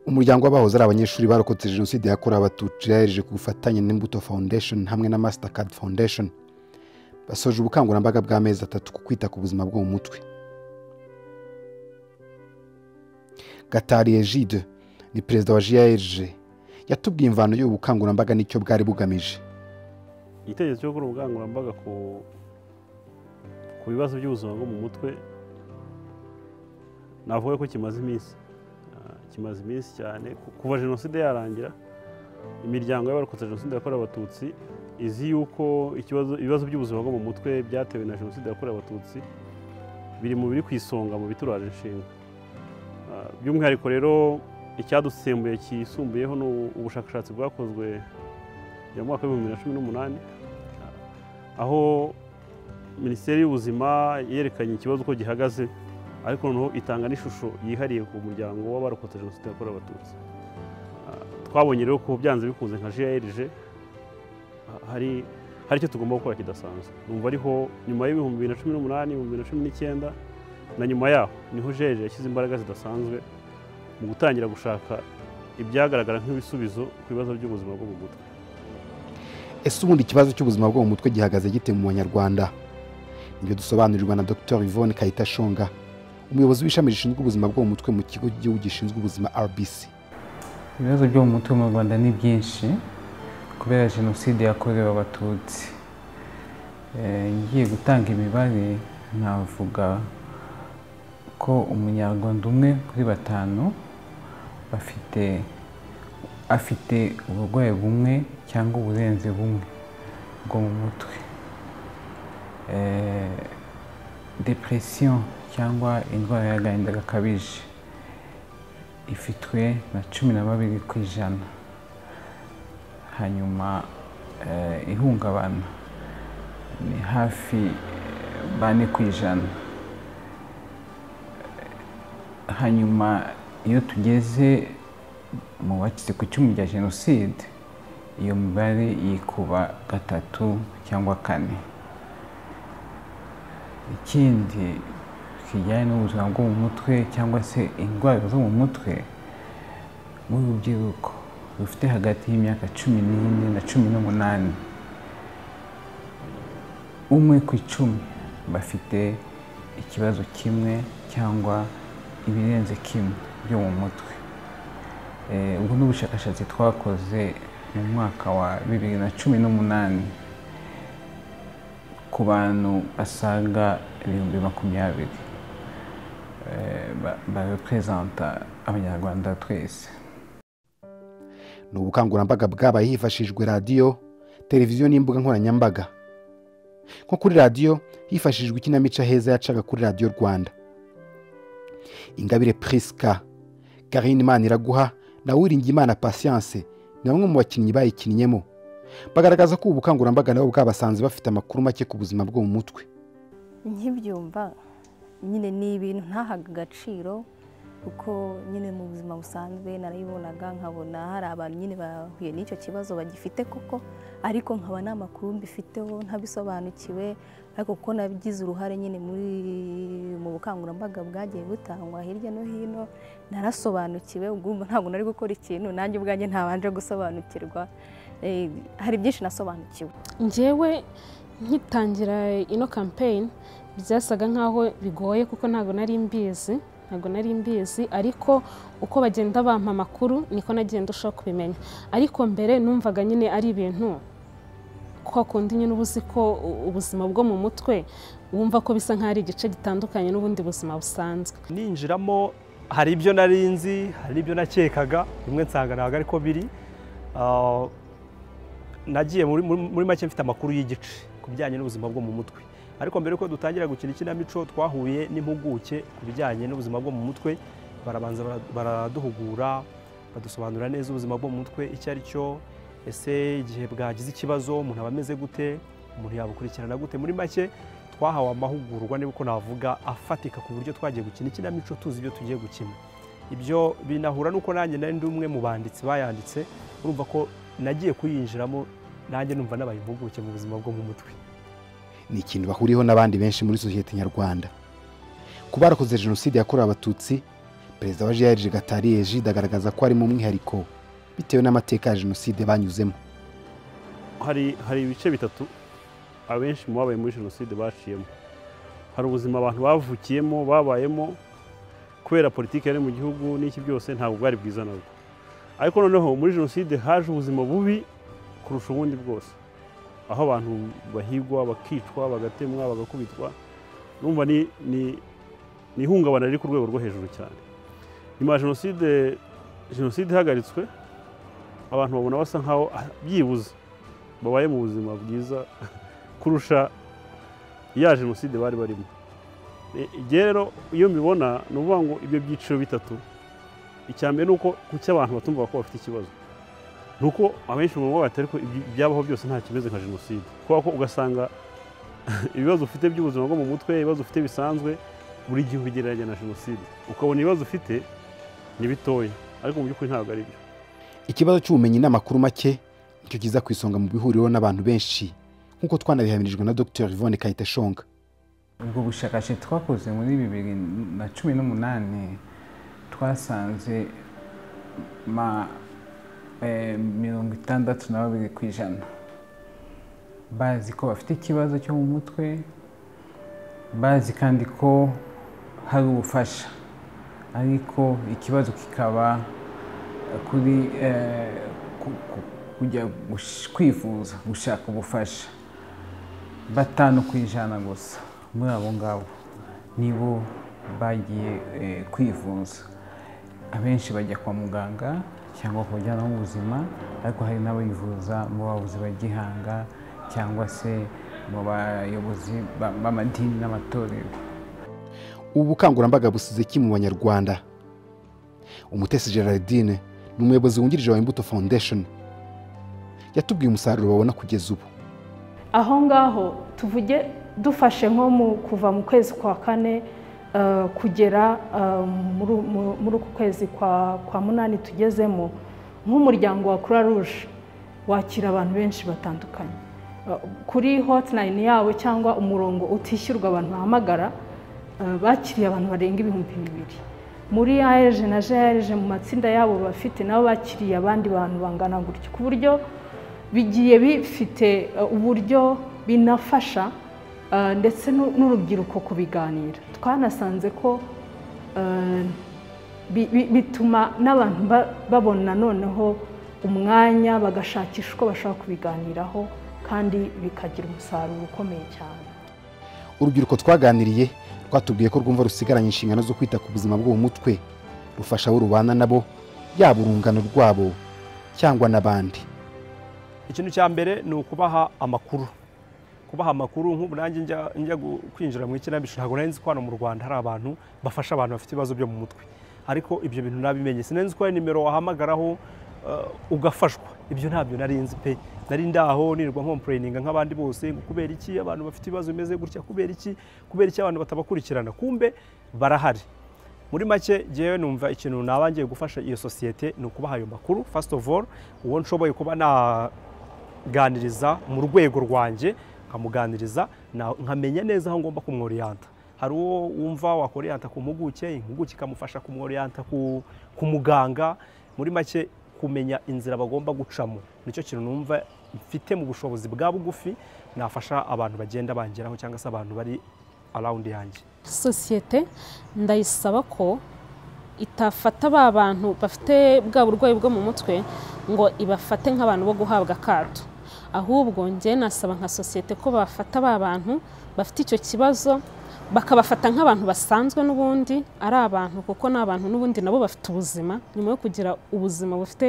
umuryango w'abahoze ari abanyeshuri barokotse jenoside yakorewe abatutsi yahereje ku bufatanye n'imbuto foundation hamwe na mastercard foundation basoje ubukangurambaga bw'amezi atatu ku kwita ku buzima bwo mu mutwe gatari ejide ni perezida wa jrg yatubwiye imvano y'ubu bukangurambaga n'icyo bwari bugamije igitekerezo cyo gukora ubukangurambaga ku bibazo by'ubuzima bwo mu mutwe navuga ko kimaze iminsi kimaze iminsi cyane kuva jenoside yarangira imiryango y'abarokotse jenoside yakorewe abatutsi izi yuko ibibazo by'ubuzima bwo mu mutwe byatewe na jenoside yakorewe abatutsi biri mu biri ku isonga mu bituraje inshinga by'umwihariko rero icyadusembuye cyisumbuyeho ni ubushakashatsi bwakozwe mu mwaka w'ibihumbi bibiri na cumi n'umunani aho minisiteri y'ubuzima yerekanye ikibazo uko gihagaze ariko noneho itanga n'ishusho yihariye ku muryango w'abarokotse jenoside yakorewe abatutsi twabonye rero ko byanze bikunze nka jrg hari hari icyo tugomba gukora kidasanzwe numva ariho nyuma y'ibihumbi bibiri na cumi n'umunani ibihumbi bibiri na cumi n'icyenda na nyuma yaho niho jrg yashyize imbaraga zidasanzwe mu gutangira gushaka ibyagaragara nk'ibisubizo ku bibazo by'ubuzima bwo mu mutwe ese ubundi ikibazo cy'ubuzima bwo mu mutwe gihagaze gite mu banyarwanda nibyo dusobanurirwa na dr yvonne kayitashonga umuyobozi w'ishami rishinzwe ubuzima bwo mu mutwe mu kigo cy'igihugu gishinzwe ubuzima rbc ibibazo byo mu mutwe mu rwanda ni byinshi kubera jenoside yakorewe abatutsi ngiye gutanga imibare navuga ko umunyarwanda umwe kuri batanu bafite afite uburwayi bumwe cyangwa uburenze bumwe bwo mu mutwe depresiyo cyangwa indwara y'agahinda gakabije ifitwe na cumi na babiri ku ijana hanyuma ihungabana ni hafi bane ku ijana hanyuma iyo tugeze mu bacitse ku icumu rya jenoside iyo mibare yikuba gatatu cyangwa kane ikindi kijyanye n'ubuzima bwo mu mutwe cyangwa se indwara zo mu mutwe bw'urubyiruko rufite hagati y'imyaka cumi n'ine na cumi n'umunani umwe ku icumi bafite ikibazo kimwe cyangwa ibirenze kimwe byo mu mutwe ubwo ni ubushakashatsi twakoze mu mwaka wa bibiri na cumi n'umunani ku bantu basaga ibihumbi makumyabiri bareperezanta abanyarwanda twese ni ubukangurambaga bwabaye hifashishijwe radiyo televiziyo n'imbuga nkoranyambaga nko kuri radiyo hifashishijwe ikinamico heza yacaga kuri radiyo rwanda ingabire purisika karine imana iraguha na wiringiyimana pasiyanse ni bamwe mu bakinnyi bayikinnyemo bagaragaza ko ubu bukangurambaga nabo bwabasanze bafite amakuru make ku buzima bwo mu mutwe nkibyumva nyine ni ibintu ntahaga agaciro kuko nyine mu buzima busanzwe narayibonaga nkabona hari abantu nyine bahuye n'icyo kibazo bagifite koko ariko nkaba nta makuru mbifiteho ntabisobanukiwe ariko kuko nabigize uruhare nyine muri mu bukangurambaga bwagiye butangwa hirya no hino narasobanukiwe ubwo ntabwo nari gukora ikintu nanjye ubwanjye ntabanje gusobanukirwa hari byinshi nasobanukiwe ngewe nkitangira ino kampeyini byasaga nk'aho bigoye kuko ntabwo nari mbizi ntabwo nari mbizi ariko uko bagenda bampa amakuru niko nagenda ushobora kubimenya ariko mbere numvaga nyine ari ibintu kwa kundi nyine uba uzi ko ubuzima bwo mu mutwe wumva ko bisa nk'aho ari igice gitandukanye n'ubundi buzima busanzwe ninjiramo hari ibyo nari nzi hari ibyo nakekaga bimwe nsanga ntabwo ariko biri nagiye muri make mfite amakuru y'igice ku bijyanye n'ubuzima bwo mu mutwe ariko mbere yuko dutangira gukina ikinamico twahuye n'impuguke ku bijyanye n'ubuzima bwo mu mutwe barabanza baraduhugura badusobanurira neza ubuzima bwo mu mutwe icyo ari cyo ese igihe bwagize ikibazo umuntu aba ameze gute umuntu yabukurikirana gute muri make twahawe amahugurwa niba uko navuga afatika ku buryo twagiye gukina ikinamico tuzi ibyo tugiye gukina ibyo binahura n'uko nanjye nari ndi umwe mu banditsi bayanditse urumva ko nagiye kuyinjiramo nanjye numva nabaye impuguke mu buzima bwo mu mutwe ni ikintu bahuriyeho n'abandi benshi muri sosiyete nyarwanda ku barakoze jenoside yakorewe abatutsi perezida wa jrg gatari egide agaragaza ko ari mu mwihariko bitewe n'amateka ya jenoside banyuzemo hari hari ibice bitatu abenshi mu babaye muri jenoside baciyemo hari ubuzima abantu bavukiyemo babayemo kubera politiki yari mu gihugu n'iki byose ntabwo bwari bwiza nabwo ariko noneho muri jenoside haje ubuzima bubi kurusha ubundi bwose aho abantu bahigwa bakicwa bagatemwa bagakubitwa numva ni ni- ni ihungabana riri ku rwego rwo hejuru cyane nyuma ya jenoside jenoside ihagaritswe abantu babona basa nkaho ah, byibuze babaye mu buzima bwiza kurusha ya jenoside bari barimo E, igihe rero iyo mbibona ni ukuvuga ngo ibyo byiciro bitatu icya mbere ni uko kuki abantu batumva ko bafite ikibazo ni uko abenshi mu babo batari ko ibyi- ibyabaho byose nta kimeze nka jenoside kubera ko ugasanga ibibazo ufite by'ubuzima bwo mu mutwe ibibazo ufite bisanzwe buri gihe ubigereranya na jenoside ukabona ibibazo ufite ni bitoya ariko mu by'ukuri ntabwo ari byo ikibazo cy'ubumenyi n'amakuru make nicyo kiza ku isonga mu bihuriro n'abantu benshi nk'uko twanabihamiririjwe na dr yvonne kayiteshonga ubwo bushakashatsi twakoze muri bibiri na cumi n'umunani twasanze ma eh, mirongo itandatu na babiri ku ijana bazi ko bafite ikibazo cyo mu mutwe bazi kandi ko hari ubufasha ariko ikibazo kikaba kuri eh, ku- ku- kujya gush- kwivuza gushaka ubufasha batanu ku ijana gusa muri abo ngabo nibo bagiye eh, kwivuza abenshi bajya kwa muganga cyangwa ku bajyanama b'ubuzima ariko hari n'abivuza mu bavuzi ba gihanga cyangwa se mu bayobozi ba- b'amadini n'amatorero ubu bukangurambaga busize iki mu banyarwanda umutesi gerardine ni umuyobozi wungirije wa imbuto foundation yatubwiye umusaruro babona kugeza ubu aho ngaho tuvuge dufashe nko mu kuva mu kwezi kwa kane eh, kugera eh, muri- mu- muri uku kwezi kwa kwa munani tugezemo nk'umuryango wa croix rouge wakira abantu benshi batandukanye Eh, kuri hotline yabo cyangwa umurongo utishyurwa abantu bahamagara eh, bakiriye abantu barenga ibihumbi bibiri muri AEG na JRG mu matsinda yabo bafite nabo bakiriye abandi bantu bangana gutyo ku buryo bigiye bifite eh, uburyo binafasha eh, ndetse n'u- n'urubyiruko kubiganira twanasanze ko eh, bi- bi- bituma n'abantu ba- babona noneho umwanya bagashakisha uko bashobora kubiganiraho kandi bikagira umusaruro ukomeye cyane urubyiruko twaganiriye rwatubwiye ko rwumva rusigaranye inshingano zo kwita ku buzima bwo mu mutwe rufasha abo rubana nabo yaba urungano rwabo cyangwa n'abandi ikintu cya mbere ni ukubaha amakuru kubaha amakuru nk'ubu nanjye njya njya gu- kwinjira mu ikinamico ntabwo nari nzi ko hano mu rwanda hari abantu bafasha abantu bafite ibibazo byo mu mutwe ariko ibyo bintu nabimenye sinari nzi ko hari nimero wahamagaraho eh, ugafashwa ibyo ntabyo nari nzi pe nari ndaho nirwa nkompureyininga nk'abandi bose ngo kubera iki abantu bafite ibibazo bimeze gutya kubera iki kubera iki abantu batabakurikirana kumbe barahari muri make njyewe numva ikintu naba ngiye gufasha iyo sosiyete ni ukubaha ayo makuru first of all uwo nshoboye kuba naganiriza mu rwego rwanjye nkamuganiriza na- nkamenya neza aho ngomba kumworiyanta hari uwo wumva wakoriyanta ku mpuguke impuguke ikamufasha kumworiyanta ku, ku muganga muri make kumenya inzira bagomba gucamo nicyo kintu numva mfite mu bushobozi bwa bugufi nafasha abantu bagenda bangeraho cyangwa se abantu bari arawundi yanjye sosiyete ndayisaba ko itafata ba bantu bafite bwa burwayi bwo mu mutwe ngo ibafate nk'abantu bo guhabwa akato ahubwo njye nasaba nka sosiyete ko bafata ba bantu bafite icyo kibazo bakabafata nk'abantu basanzwe n'ubundi ari abantu kuko ni abantu n'ubundi nabo bafite ubuzima nyuma yo kugira ubuzima bufite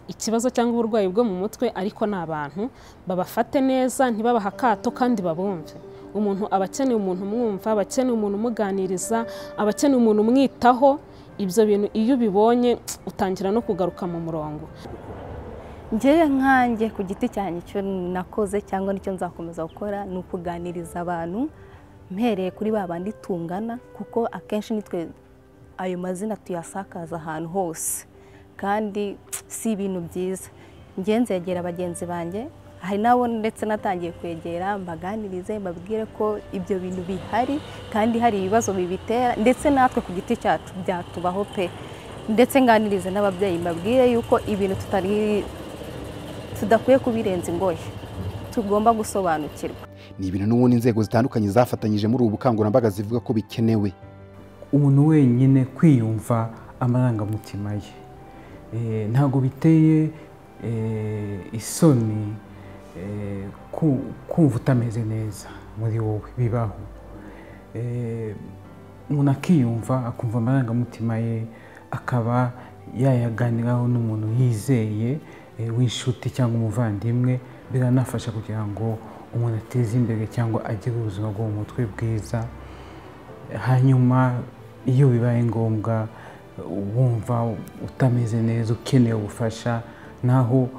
ikibazo cyangwa uburwayi bwo mu mutwe ariko ni abantu babafate neza ntibabahe akato kandi babumve umuntu aba akeneye umuntu umwumva aba akeneye umuntu umuganiriza aba akeneye umuntu umwitaho ibyo bintu iyo ubibonye utangira no kugaruka mu murongo ngewe nkanjye ku giti cyanjye icyo nakoze cyangwa nicyo nzakomeza gukora ni ukuganiriza abantu mpereye kuri ba bandi tungana kuko akenshi nitwe ayo mazina tuyasakaza ahantu hose kandi si ibintu byiza ngenzi yegera bagenzi banjye hari n'abo ndetse natangiye kwegera mbaganirize mbabwire ko ibyo bintu bihari kandi hari ibibazo bibitera ndetse natwe ku giti cyacu byatubaho pe ndetse nganirize n'ababyeyi mbabwire yuko ibintu tutari tudakwiye kubirenza ingoyi tugomba gusobanukirwa ni ibintu n'ubundi inzego zitandukanye zafatanyije muri ubu bukangurambaga zivuga ko bikenewe umuntu wenyine kwiyumva amarangamutima ye Eh, ntabwo biteye eh, isoni eh, ku- kumva utameze neza muri wowe bibaho Eh, umuntu akiyumva akumva amarangamutima ye akaba yayaganiraho n'umuntu yizeye eh, w'inshuti cyangwa umuvandimwe biranafasha kugira ngo umuntu ateze imbere cyangwa agire ubuzima bwo mu mutwe bwiza hanyuma iyo bibaye ngombwa wumva utameze neza ukeneye ubufasha naho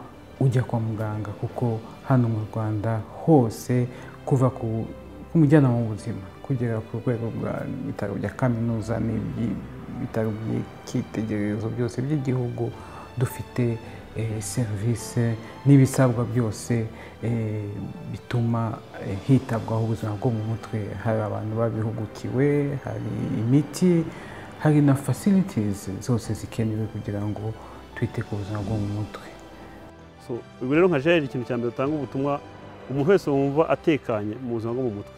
ujya kwa muganga kuko hano mu rwanda hose kuva ku ku mujyanama w'ubuzima kugera ku rwego rwa bitaro bya kaminuza n'ibitaro by'icyitegererezo byose by'igihugu dufite eh, serivisi n'ibisabwa byose eh, bituma eh, hitabwaho ubuzima bwo mu mutwe hari abantu babihugukiwe hari imiti hari na facilities zose zikenewe kugira ngo twite ku buzima bwo mu mutwe So, ubwo rero nka jeri ikintu cya mbere utanga ubutumwa umuntu wese wumva atekanye mu buzima bwo mu mutwe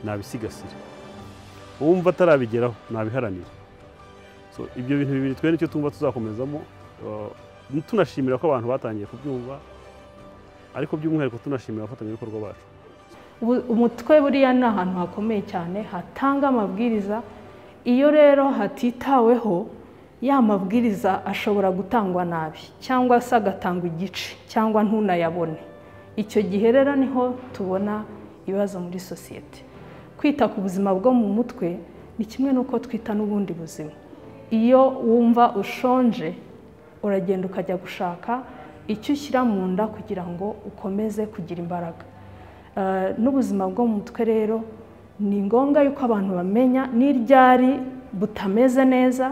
nabisigasira uwumva atarabigeraho nabiharanira so, ibyo bintu bibiri twe nicyo twumva tuzakomezamo uh, tunashimira ko abantu batangiye kubyumva ariko by'umwihariko tunashimira abafatanyabikorwa bacu Ubu- umutwe buriya ni ahantu hakomeye cyane hatanga amabwiriza iyo rero hatitaweho ya mabwiriza ashobora gutangwa nabi cyangwa se agatangwa igice cyangwa ntunayabone icyo gihe rero niho tubona ibibazo muri sosiyete kwita ku buzima bwo mu mutwe ni kimwe n'uko twita n'ubundi buzima iyo wumva ushonje uragenda ukajya gushaka icyo ushyira mu nda kugira ngo ukomeze kugira imbaraga Eh, n'ubuzima bwo mu mutwe rero ni ngombwa yuko abantu bamenya n'iryari butameze neza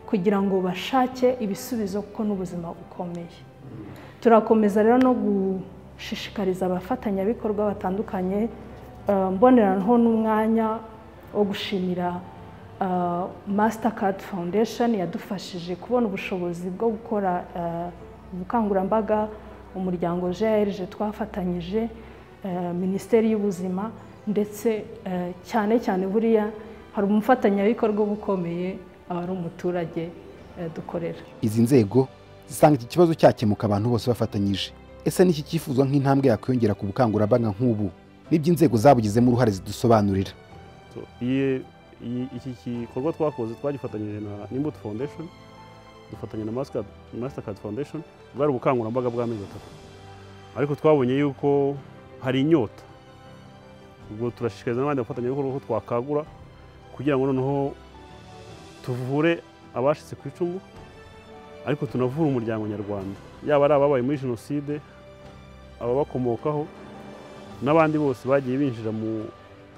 kugira ngo bashake ibisubizo kuko n'ubuzima bukomeye turakomeza rero no gushishikariza abafatanyabikorwa batandukanye eh, mboneraho n'umwanya wo gushimira eh, Mastercard Foundation yadufashije kubona ubushobozi bwo gukora eh, ubukangurambaga umuryango JRG twafatanyije eh, Minisiteri y'Ubuzima ndetse eh, cyane cyane buriya hari umufatanyabikorwa uba ukomeye aba ari umuturage eh, dukorera izi nzego zisanga iki kibazo cyakemuka abantu bose bafatanyije ese niki cyifuzwa nk'intambwe yakwiyongera ku bukangurambaga nk'ubu n'ibyo inzego zabugizemo uruhare zidusobanurira So, iyi- iyi- iki gikorwa twakoze twagifatanyije na Imbuto Foundation dufatanya na Mastercard, Mastercard Foundation bwari ubukangurambaga bw'amezi atatu ariko twabonye yuko hari inyota ubwo turashishikariza n'abandi bafatanyabikorwa ko twakagura kugira ngo noneho tuvure abashitse ku icumu ariko tunavure umuryango nyarwanda yaba ari ababaye muri jenoside ababakomokaho n'abandi bose bagiye binjira mu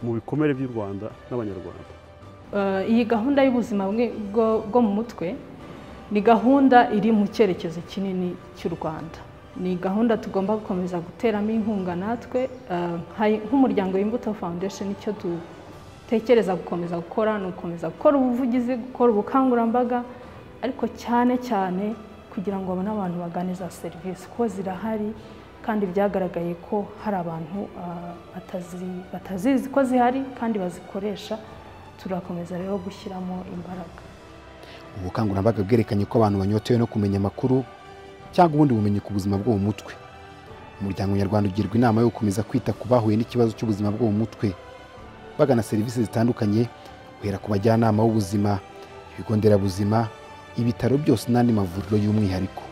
mu bikomere by'u Rwanda n'Abanyarwanda Eh, iyi gahunda y'ubuzima bwe- bwo bwo mu mutwe ni gahunda iri mu cyerekezo kinini cy'u Rwanda ni gahunda tugomba gukomeza guteramo inkunga natwe Eh, hari- nk'umuryango w'imbuto foundation icyo dutekereza gukomeza gukora ni ugukomeza gukora ubuvugizi gukora ubukangurambaga ariko cyane cyane kugira ngo babone abantu bagane za serivisi kuko zirahari kandi byagaragaye ko hari abantu eh, batazi- batazizi ko zihari kandi bazikoresha turakomeza rero gushyiramo imbaraga ubu bukangurambaga bwerekanye ko abantu banyotewe no kumenya amakuru cyangwa ubundi bumenyi ku buzima bwo mu mutwe umuryango nyarwanda ugirwa inama yo gukomeza kwita ku bahuye n'ikibazo cy'ubuzima bwo mu mutwe bagana serivisi zitandukanye guhera ku bajyanama b'ubuzima ibigo nderabuzima ibitaro byose n'andi mavuriro y'umwihariko